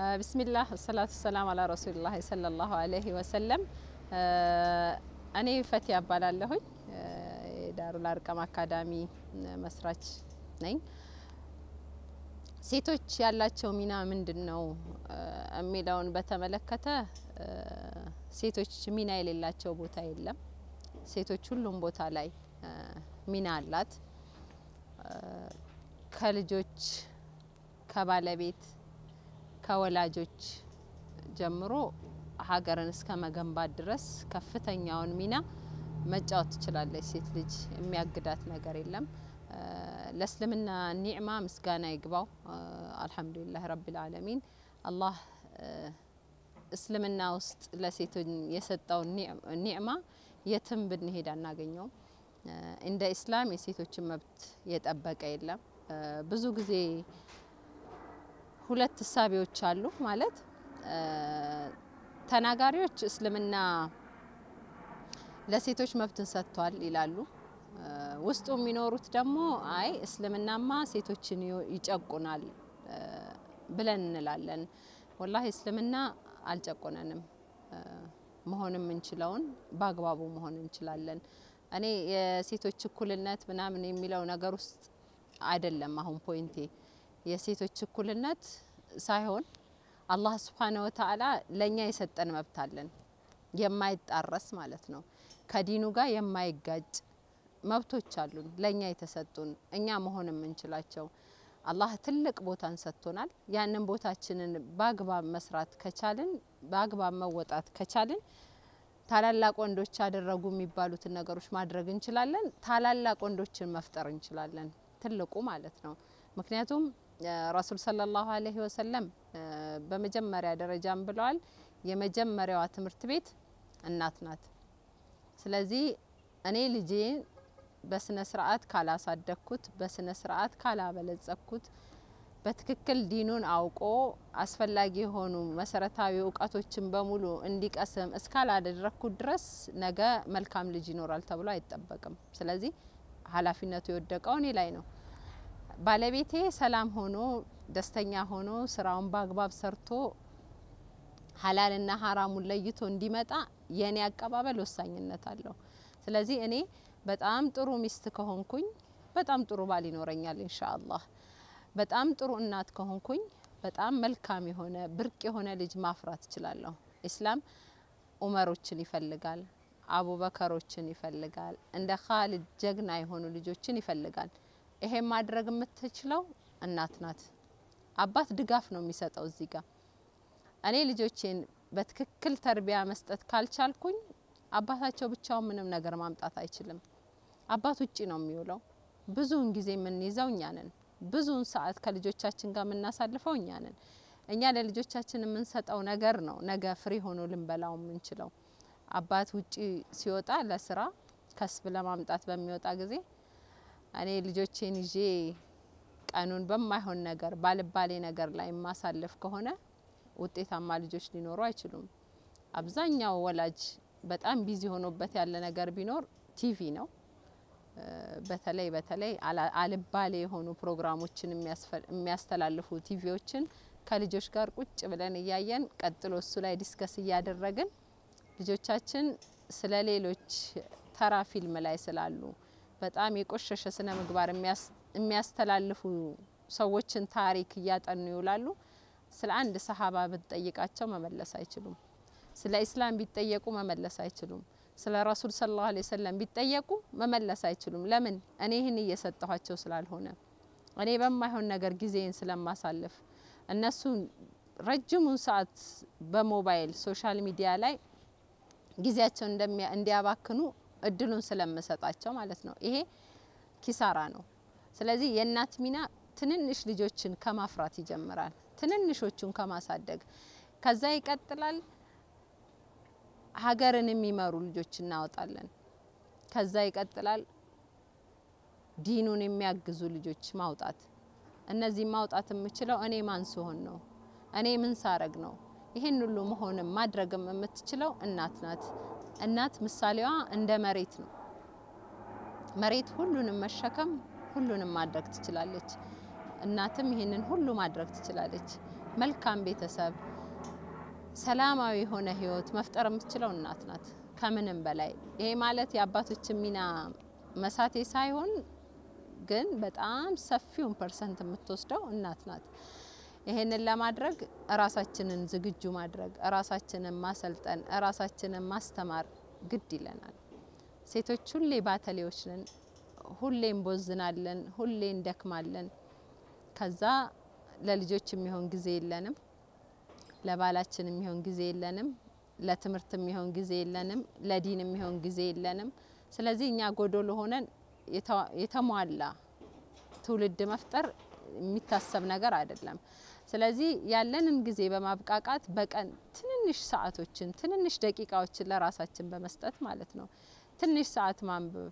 ብስሚላህ ሰላቱ ሰላም አላ ረሱሊላህ ሰለላሁ አለይሂ ወሰለም። እኔ ፈቲያ እባላለሁኝ የዳሩል አርቀም አካዳሚ መስራች ነኝ። ሴቶች ያላቸው ሚና ምንድን ነው የሚለውን በተመለከተ ሴቶች ሚና የሌላቸው ቦታ የለም። ሴቶች ሁሉም ቦታ ላይ ሚና አላት። ከልጆች ከባለቤት ከወላጆች ጀምሮ ሀገርን እስከ መገንባት ድረስ ከፍተኛውን ሚና መጫወት ትችላለች ሴት ልጅ። የሚያግዳት ነገር የለም። ለእስልምና ኒዕማ ምስጋና ይግባው። አልሐምዱሊላህ ረቢል ዓለሚን። አላህ እስልምና ውስጥ ለሴቶች የሰጠውን ኒዕማ የትም ብንሄድ አናገኘውም። እንደ ኢስላም የሴቶችን መብት የጠበቀ የለም። ብዙ ጊዜ ሁለት እሳቤዎች አሉ። ማለት ተናጋሪዎች እስልምና ለሴቶች መብትን ሰጥቷል ይላሉ። ውስጡ የሚኖሩት ደግሞ አይ እስልምናማ ሴቶችን ይጨቁናል ብለን እንላለን። ወላሂ እስልምና አልጨቆነንም። መሆን የምንችለውን በአግባቡ መሆን እንችላለን። እኔ የሴቶች እኩልነት ምናምን የሚለው ነገር ውስጥ አይደለም አሁን ፖይንቴ። የሴቶች እኩልነት ሳይሆን አላህ ስብሓነሁ ወተዓላ ለእኛ የሰጠን መብት አለን፣ የማይጣረስ ማለት ነው። ከዲኑ ጋር የማይጋጭ መብቶች አሉን ለእኛ የተሰጡን እኛ መሆን የምንችላቸው። አላህ ትልቅ ቦታን ሰጥቶናል። ያንን ቦታችንን በአግባብ መስራት ከቻልን፣ በአግባብ መወጣት ከቻልን ታላላቅ ወንዶች ያደረጉ የሚባሉትን ነገሮች ማድረግ እንችላለን። ታላላቅ ወንዶችን መፍጠር እንችላለን። ትልቁ ማለት ነው። ምክንያቱም ረሱል ሰለላሁ አለይሂ ወሰለም በመጀመሪያ ደረጃም ብለዋል፣ የመጀመሪያዋ ትምህርት ቤት እናት ናት። ስለዚህ እኔ ልጄን በስነ ስርዓት ካላሳደግኩት፣ በስነ ስርዓት ካላበለጸኩት፣ በትክክል ዲኑን አውቆ አስፈላጊ የሆኑ መሰረታዊ እውቀቶችን በሙሉ እንዲቀስም እስካላደረግኩት ድረስ ነገ መልካም ልጅ ይኖራል ተብሎ አይጠበቅም። ስለዚህ ኃላፊነቱ የወደቀው እኔ ላይ ነው። ባለቤቴ ሰላም ሆኖ ደስተኛ ሆኖ ስራውን በአግባብ ሰርቶ ሀላልና ሀራሙን ለይቶ እንዲመጣ የእኔ አቀባበል ወሳኝነት አለው። ስለዚህ እኔ በጣም ጥሩ ሚስት ከሆንኩኝ በጣም ጥሩ ባል ይኖረኛል ኢንሻአላህ። በጣም ጥሩ እናት ከሆንኩኝ በጣም መልካም የሆነ ብርቅ የሆነ ልጅ ማፍራት እችላለሁ። ኢስላም ኡመሮችን ይፈልጋል፣ አቡበከሮችን ይፈልጋል፣ እንደ ካሊድ ጀግና የሆኑ ልጆችን ይፈልጋል። ይሄን ማድረግ የምትችለው እናት ናት። አባት ድጋፍ ነው የሚሰጠው። እዚህ ጋር እኔ ልጆቼን በትክክል ተርቢያ መስጠት ካልቻልኩኝ አባታቸው ብቻውን ምንም ነገር ማምጣት አይችልም። አባት ውጪ ነው የሚውለው። ብዙውን ጊዜ የምንይዘው እኛ ነን። ብዙውን ሰዓት ከልጆቻችን ጋር የምናሳልፈው እኛ ነን። እኛ ለልጆቻችን የምንሰጠው ነገር ነው ነገ ፍሬ ሆኖ ልንበላው የምንችለው። አባት ውጪ ሲወጣ ለስራ ከስብ ለማምጣት በሚወጣ ጊዜ እኔ ልጆቼን ይዤ ቀኑን በማይሆን ነገር ባልባሌ ነገር ላይ የማሳልፍ ከሆነ ውጤታማ ልጆች ሊኖሩ አይችሉም። አብዛኛው ወላጅ በጣም ቢዚ ሆኖበት ያለ ነገር ቢኖር ቲቪ ነው። በተለይ በተለይ አልባሌ የሆኑ ፕሮግራሞችን የሚያስተላልፉ ቲቪዎችን ከልጆች ጋር ቁጭ ብለን እያየን ቀጥሎ እሱ ላይ ዲስከስ እያደረግን ልጆቻችን ስለ ሌሎች ተራ ፊልም ላይ ስላሉ በጣም የቆሸሸ ስነ ምግባር የሚያስተላልፉ ሰዎችን ታሪክ እያጠኑ ይውላሉ። ስለ አንድ ሰሀባ ብትጠይቃቸው መመለስ አይችሉም። ስለ ኢስላም ቢጠየቁ መመለስ አይችሉም። ስለ ረሱል ሰለላሁ ዐለይሂ ወሰለም ቢጠየቁ መመለስ አይችሉም። ለምን? እኔ ይህን እየሰጠኋቸው ስላልሆነ፣ እኔ በማይሆን ነገር ጊዜን ስለማሳልፍ፣ እነሱ ረጅሙን ሰዓት በሞባይል ሶሻል ሚዲያ ላይ ጊዜያቸውን እንዲያባክኑ እድሉን ስለምሰጣቸው ማለት ነው። ይሄ ኪሳራ ነው። ስለዚህ የእናት ሚና ትንንሽ ልጆችን ከማፍራት ይጀምራል። ትንንሾቹን ከማሳደግ ከዛ ይቀጥላል። ሀገርን የሚመሩ ልጆች እናወጣለን። ከዛ ይቀጥላል። ዲኑን የሚያግዙ ልጆች ማውጣት። እነዚህ ማውጣት የምችለው እኔ ማን ስሆን ነው? እኔ ምን ሳረግ ነው? ይሄን ሁሉ መሆንም ማድረግም የምትችለው እናት ናት። እናት ምሳሌዋ እንደ መሬት ነው። መሬት ሁሉንም መሸከም ሁሉንም ማድረግ ትችላለች። እናትም ይህንን ሁሉ ማድረግ ትችላለች። መልካም ቤተሰብ፣ ሰላማዊ የሆነ ህይወት መፍጠር የምትችለው እናት ናት ከምንም በላይ። ይሄ ማለት የአባቶችን ሚና መሳቴ ሳይሆን ግን በጣም ሰፊውን ፐርሰንት የምትወስደው እናት ናት። ይሄንን ለማድረግ እራሳችንን ዝግጁ ማድረግ፣ እራሳችንን ማሰልጠን፣ እራሳችንን ማስተማር ግድ ይለናል። ሴቶች ሁሌ ባተሌዎች ነን። ሁሌ እንቦዝናለን፣ ሁሌ እንደክማለን። ከዛ ለልጆች የሚሆን ጊዜ የለንም፣ ለባላችን የሚሆን ጊዜ የለንም፣ ለትምህርት የሚሆን ጊዜ የለንም፣ ለዲን የሚሆን ጊዜ የለንም። ስለዚህ እኛ ጎዶሎ ሆነን የተሟላ ትውልድ መፍጠር የሚታሰብ ነገር አይደለም። ስለዚህ ያለንን ጊዜ በማብቃቃት በቀን ትንንሽ ሰዓቶችን ትንንሽ ደቂቃዎችን ለራሳችን በመስጠት ማለት ነው ትንሽ ሰዓት ማንበብ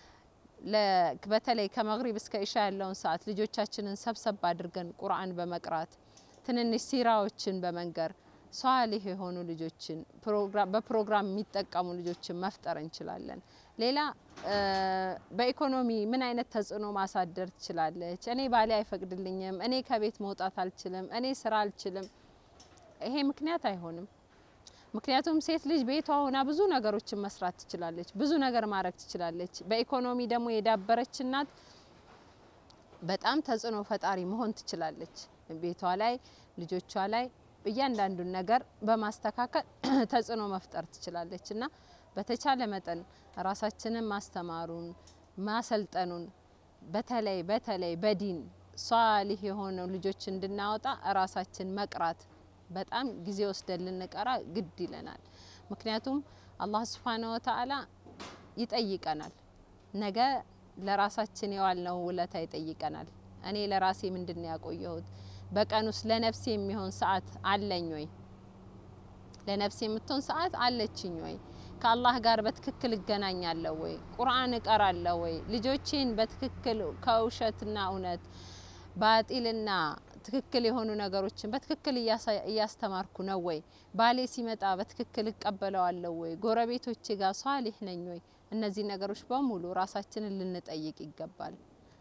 በተለይ ከመግሪብ እስከ ኢሻ ያለውን ሰዓት ልጆቻችንን ሰብሰብ አድርገን ቁርአን በመቅራት ትንንሽ ሲራዎችን በመንገር ሷሊህ የሆኑ ልጆችን በፕሮግራም የሚጠቀሙ ልጆችን መፍጠር እንችላለን። ሌላ በኢኮኖሚ ምን አይነት ተጽዕኖ ማሳደር ትችላለች? እኔ ባሌ አይፈቅድልኝም፣ እኔ ከቤት መውጣት አልችልም፣ እኔ ስራ አልችልም። ይሄ ምክንያት አይሆንም። ምክንያቱም ሴት ልጅ ቤቷ ሆና ብዙ ነገሮችን መስራት ትችላለች፣ ብዙ ነገር ማድረግ ትችላለች። በኢኮኖሚ ደግሞ የዳበረች እናት በጣም ተጽዕኖ ፈጣሪ መሆን ትችላለች። ቤቷ ላይ ልጆቿ ላይ እያንዳንዱን ነገር በማስተካከል ተጽዕኖ መፍጠር ትችላለች እና በተቻለ መጠን ራሳችንን ማስተማሩን ማሰልጠኑን በተለይ በተለይ በዲን ሷሊህ የሆኑ ልጆች እንድናወጣ ራሳችን መቅራት በጣም ጊዜ ወስደን ልንቀራ ግድ ይለናል። ምክንያቱም አላህ ሱብሓነሁ ወተዓላ ይጠይቀናል። ነገ ለራሳችን የዋልነው ውለታ ይጠይቀናል። እኔ ለራሴ ምንድን ነው ያቆየሁት? በቀን ውስጥ ለነፍሴ የሚሆን ሰዓት አለኝ ወይ? ለነፍሴ የምትሆን ሰዓት አለችኝ ወይ? ከአላህ ጋር በትክክል እገናኛለሁ ወይ? ቁርአን እቀራለሁ ወይ? ልጆቼን በትክክል ከውሸትና እውነት ባጢልና ትክክል የሆኑ ነገሮችን በትክክል እያስተማርኩ ነው ወይ? ባሌ ሲመጣ በትክክል እቀበለዋለሁ ወይ? ጎረቤቶቼ ጋር ሷሊህ ነኝ ወይ? እነዚህ ነገሮች በሙሉ ራሳችንን ልንጠይቅ ይገባል።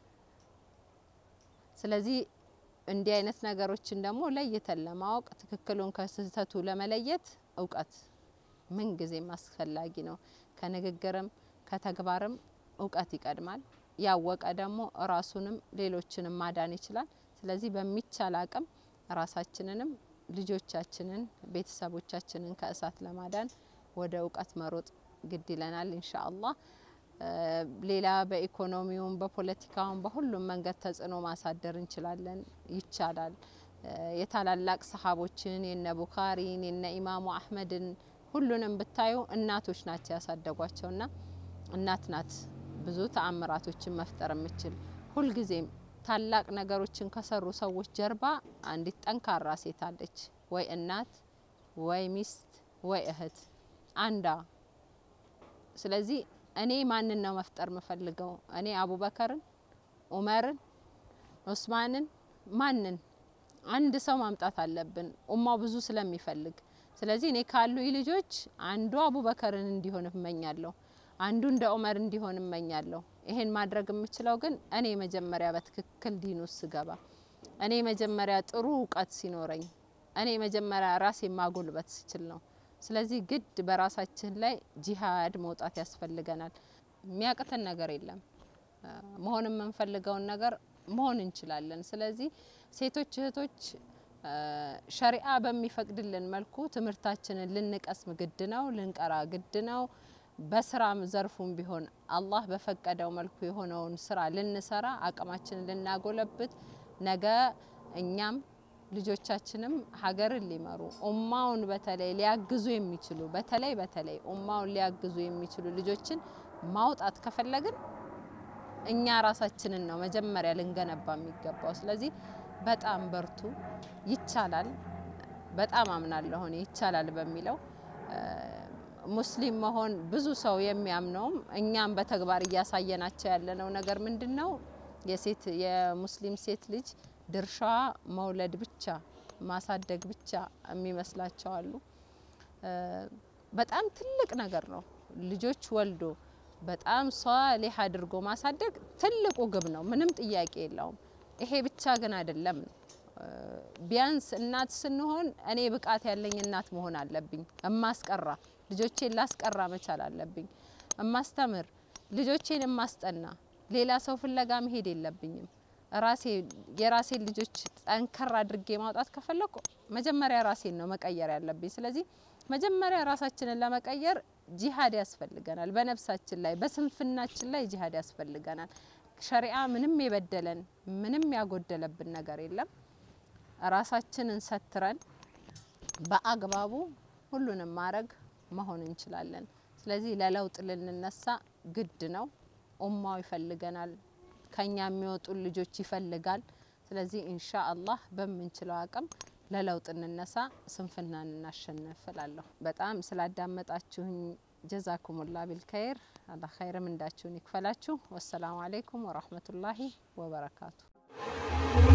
ስለዚህ እንዲህ አይነት ነገሮችን ደግሞ ለይተን ለማወቅ ትክክሉን ከስህተቱ ለመለየት እውቀት ምን ጊዜም አስፈላጊ ነው። ከንግግርም ከተግባርም እውቀት ይቀድማል። ያወቀ ደግሞ ራሱንም ሌሎችንም ማዳን ይችላል። ስለዚህ በሚቻል አቅም ራሳችንንም ልጆቻችንን ቤተሰቦቻችንን ከእሳት ለማዳን ወደ እውቀት መሮጥ ግድ ይለናል ኢንሻአላህ። ሌላ በኢኮኖሚውም በፖለቲካውም በሁሉም መንገድ ተጽዕኖ ማሳደር እንችላለን፣ ይቻላል። የታላላቅ ሰሃቦችን የነ ቡኻሪን የነ ኢማሙ አህመድን ሁሉንም ብታዩ እናቶች ናቸው ያሳደጓቸውና እናት ናት ብዙ ተአምራቶችን መፍጠር የምችል ሁልጊዜም ታላቅ ነገሮችን ከሰሩ ሰዎች ጀርባ አንዲት ጠንካራ ሴት አለች። ወይ እናት፣ ወይ ሚስት፣ ወይ እህት አንዳ። ስለዚህ እኔ ማንን ነው መፍጠር የምፈልገው? እኔ አቡበከርን፣ ኡመርን፣ ኡስማንን ማንን? አንድ ሰው ማምጣት አለብን ኡማው ብዙ ስለሚፈልግ። ስለዚህ እኔ ካሉ ልጆች አንዱ አቡበከርን እንዲሆን እመኛለሁ። አንዱ እንደ ኡመር እንዲሆን እመኛለሁ። ይሄን ማድረግ የምችለው ግን እኔ መጀመሪያ በትክክል ዲን ውስጥ ስገባ፣ እኔ መጀመሪያ ጥሩ እውቀት ሲኖረኝ፣ እኔ መጀመሪያ ራሴ ማጎልበት ስችል ነው። ስለዚህ ግድ በራሳችን ላይ ጂሃድ መውጣት ያስፈልገናል። የሚያቅተን ነገር የለም። መሆን የምንፈልገውን ነገር መሆን እንችላለን። ስለዚህ ሴቶች እህቶች ሸሪአ በሚፈቅድልን መልኩ ትምህርታችንን ልንቀስም ግድ ነው፣ ልንቀራ ግድ ነው። በስራም ዘርፉም ቢሆን አላህ በፈቀደው መልኩ የሆነውን ስራ ልንሰራ አቅማችንን ልናጎለብት ነገ እኛም ልጆቻችንም ሀገርን ሊመሩ ኡማውን በተለይ ሊያግዙ የሚችሉ በተለይ በተለይ ኡማውን ሊያግዙ የሚችሉ ልጆችን ማውጣት ከፈለግን እኛ ራሳችንን ነው መጀመሪያ ልንገነባ የሚገባው። ስለዚህ በጣም በርቱ፣ ይቻላል። በጣም አምናለሁ እኔ ይቻላል በሚለው ሙስሊም መሆን ብዙ ሰው የሚያምነውም እኛም በተግባር እያሳየናቸው ያለነው ነገር ምንድን ነው? የሴት የሙስሊም ሴት ልጅ ድርሻዋ መውለድ ብቻ ማሳደግ ብቻ የሚመስላቸው አሉ። በጣም ትልቅ ነገር ነው። ልጆች ወልዶ በጣም ሷሊህ አድርጎ ማሳደግ ትልቁ ግብ ነው። ምንም ጥያቄ የለውም። ይሄ ብቻ ግን አይደለም ነው ቢያንስ እናት ስንሆን እኔ ብቃት ያለኝ እናት መሆን አለብኝ። እማስቀራ ልጆቼን ላስቀራ መቻል አለብኝ። እማስተምር ልጆቼን እማስጠና ሌላ ሰው ፍለጋ መሄድ የለብኝም። ራሴ የራሴን ልጆች ጠንከር አድርጌ ማውጣት ከፈለኩ መጀመሪያ ራሴን ነው መቀየር ያለብኝ። ስለዚህ መጀመሪያ ራሳችንን ለመቀየር ጂሃድ ያስፈልገናል። በነፍሳችን ላይ በስንፍናችን ላይ ጂሃድ ያስፈልገናል። ሸሪዓ ምንም የበደለን ምንም ያጎደለብን ነገር የለም። ራሳችንን ሰትረን በአግባቡ ሁሉንም ማድረግ መሆን እንችላለን። ስለዚህ ለለውጥ ልንነሳ ግድ ነው። ኡማው ይፈልገናል። ከኛ የሚወጡ ልጆች ይፈልጋል። ስለዚህ ኢንሻ አላህ በምንችለው አቅም ለለውጥ እንነሳ፣ ስንፍናን እናሸንፍ እላለሁ። በጣም ስላዳመጣችሁኝ ጀዛኩሙላ ቢልከይር አላህ ኸይርም እንዳችሁን ይክፈላችሁ። ወሰላሙ አለይኩም ወራህመቱላሂ ወበረካቱ